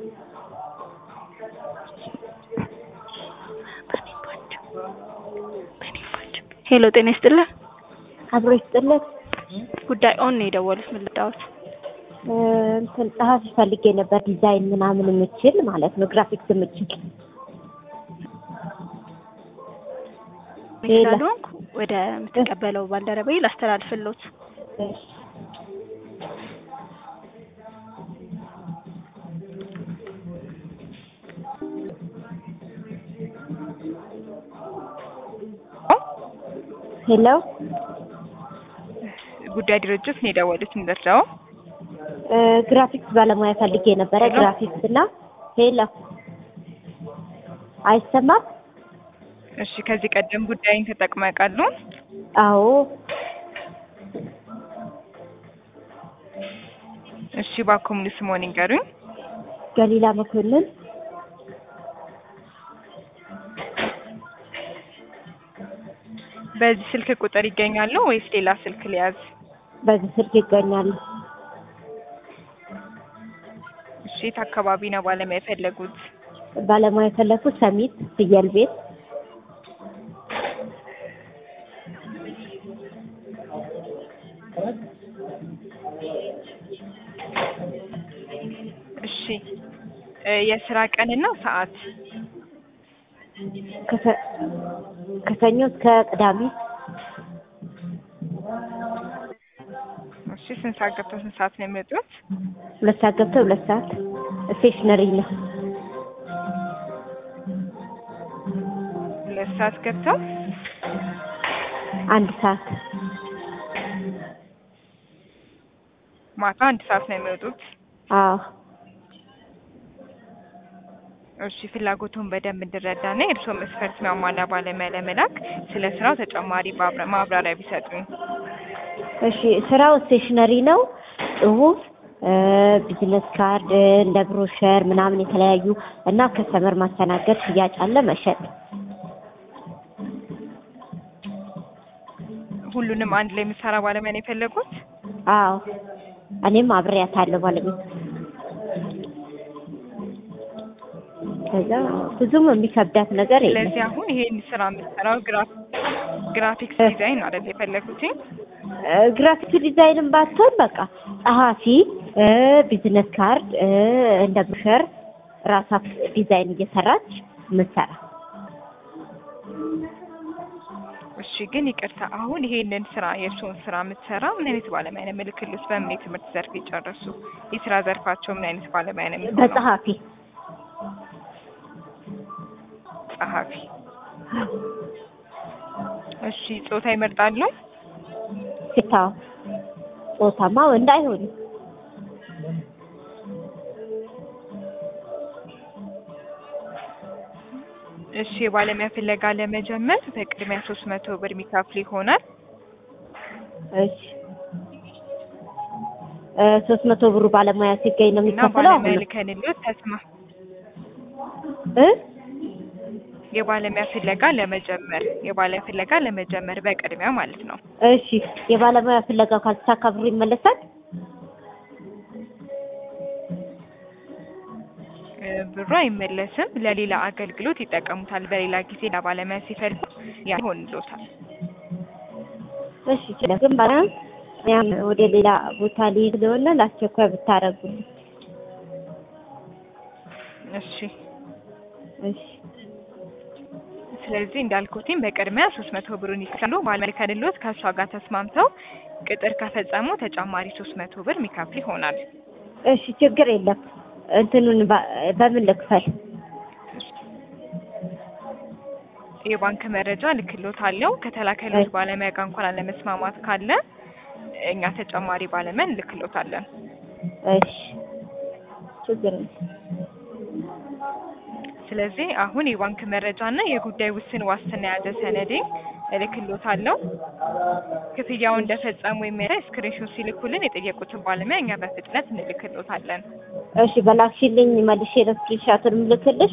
ሄሎ ጤና ይስጥልን። አብሮ ይስጥልን። ጉዳይ ኦን ነው የደወሉት። ምን ልታወት? እንትን ጸሐፊ ፈልጌ ነበር፣ ዲዛይን ምናምን የምችል ማለት ነው፣ ግራፊክስ የምችል ሌላ? ስላልሆንኩ ወደ የምትቀበለው ባልደረባዬ ላስተላልፍሎት። እሺ። ሄሎ ጉዳይ ድርጅት ነው የደወሉት። እንደርዳው እ ግራፊክስ ባለሙያ ፈልጌ ነበረ። ሄሎ? ግራፊክስ እና ሄሎ አይሰማም? እሺ፣ ከዚህ ቀደም ጉዳይን ተጠቅመው ያውቃሉ? አዎ እሺ፣ እባክዎ ሙሉ ስምዎን ይንገሩኝ? ገሊላ መኮንን በዚህ ስልክ ቁጥር ይገኛሉ ወይስ ሌላ ስልክ ሊያዝ? በዚህ ስልክ ይገኛሉ። እሺ፣ የት አካባቢ ነው ባለሙያ የፈለጉት? ባለሙያ የፈለኩት ሰሚት ፍየል ቤት እሺ፣ እ የስራ ቀንና ሰዓት? ከሰ- ከሰኞ እስከ ቅዳሜ እሺ፣ ስንት ሰዓት ገብተው ስንት ሰዓት ነው የሚወጡት? ሁለት ሰዓት ገብተው ሁለት ሰዓት ስቴሽነሪ ነው። ሁለት ሰዓት ገብተው አንድ ሰዓት ማታ አንድ ሰዓት ነው የሚወጡት። አዎ እሺ ፍላጎቱን በደንብ እንድረዳና የእርስዎ መስፈርት የሚያሟላ ባለሙያ ለመላክ ስለ ስራው ተጨማሪ ማብራ- ማብራሪያ ቢሰጡኝ። እሺ ስራው ስቴሽነሪ ነው። ጽሁፍ፣ እ ቢዝነስ ካርድ፣ እ እንደ ብሮሸር ምናምን የተለያዩ እና ከስተመር ማስተናገድ፣ ሽያጭ አለ፣ መሸጥ። ሁሉንም አንድ ላይ የሚሰራ ባለሙያ ነው የፈለጉት? አዎ እኔም አብሬያታለሁ ባለቤት። ከዛ ብዙም የሚከብዳት ነገር የለም። ስለዚህ አሁን ይሄን ስራ የምትሰራው ግራፍ ግራፊክስ ዲዛይን ነው አይደል የፈለጉት? እ ግራፊክ ዲዛይንም ባትሆን በቃ ጸሐፊ፣ እ ቢዝነስ ካርድ፣ እ እንደ ብሮሸር ራሷ ዲዛይን እየሰራች ምትሰራ እሺ ግን ይቅርታ አሁን ይሄንን ስራ የእርስዎን ስራ የምትሰራ ምን አይነት ባለሙያ ነው የምልክልዎት? በምን የትምህርት ዘርፍ የጨረሱ? የስራ ዘርፋቸው ምን አይነት ባለሙያ ነው የሚሆነው? በጸሐፊ ጸሐፊ። እሺ ጾታ ይመርጣሉ? ሴታ ጾታማ ወንድ አይሆንም። እሺ የባለሙያ ፍለጋ ለመጀመር በቅድሚያ ሶስት መቶ ብር የሚከፍሉ ይሆናል። እሺ እ ሶስት መቶ ብሩ ባለሙያ ሲገኝ ነው እና የሚከፈለው። ባለሙያ አሁን ልከንልዎት ተስማ እ የባለሙያ ፍለጋ ለመጀመር የባለሙያ ፍለጋ ለመጀመር በቅድሚያ ማለት ነው። እሺ የባለሙያ ፍለጋው ካልተሳካ ብሩ ይመለሳል። እ ብሩ አይመለስም። ለሌላ አገልግሎት ይጠቀሙታል። በሌላ ጊዜ ለባለሙያ ሲፈልጉ ያ ይሆንልዎታል። እሺ ይችላል። ግን ባላ ያም ወደ ሌላ ቦታ ሊሄድ ስለሆነ ለአስቸኳይ ብታረጉልኝ። እሺ እሺ ስለዚህ እንዳልኩትኝ በቅድሚያ ሶስት መቶ ብሩን ይከፍላሉ። ባለሙያ ልከንልዎት ከእሷ ጋር ተስማምተው ቅጥር ከፈጸሙ ተጨማሪ ሶስት መቶ ብር የሚከፍሉ ይሆናል። እሺ ችግር የለም። እንትኑን ባ- በምን ልክፈል? የባንክ መረጃ ልክልዎታለሁ። ከተላከልዎት ባለሙያ ጋር እንኳን አለመስማማት ካለ እኛ ተጨማሪ ባለሙያ እንልክልዎታለን። እሺ ችግር የለም። ስለዚህ አሁን የባንክ መረጃ እና የጉዳይ ውስን ዋስትና የያዘ ሰነዴ እልክልዎታለሁ። ክፍያውን እንደፈጸሙ የሚያሳይ ስክሪንሾት ሲልኩልን የጠየቁትን ባለሙያ እኛ በፍጥነት እንልክልዎታለን። እሺ በላክሽልኝ መልሼ ለስክሪንሻቱን ምልክልሽ።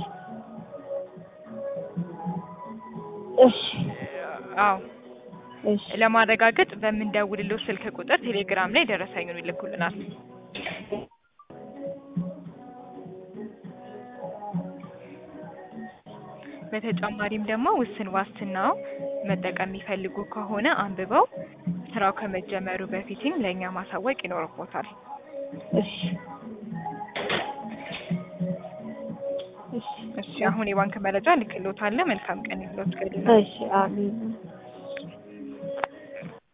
እሺ አዎ እሺ ለማረጋገጥ በምንደውልልዎ ስልክ ቁጥር ቴሌግራም ላይ ደረሰኙን ይልኩልናል። በተጨማሪም ደግሞ ውስን ዋስትናው መጠቀም የሚፈልጉ ከሆነ አንብበው ስራው ከመጀመሩ በፊትም ለእኛ ማሳወቅ ይኖርቦታል። እሺ እሺ አሁን የባንክ መረጃ ልክሎታለ። መልካም ቀን ይሁንልዎት። ገሊላ እሺ አሜን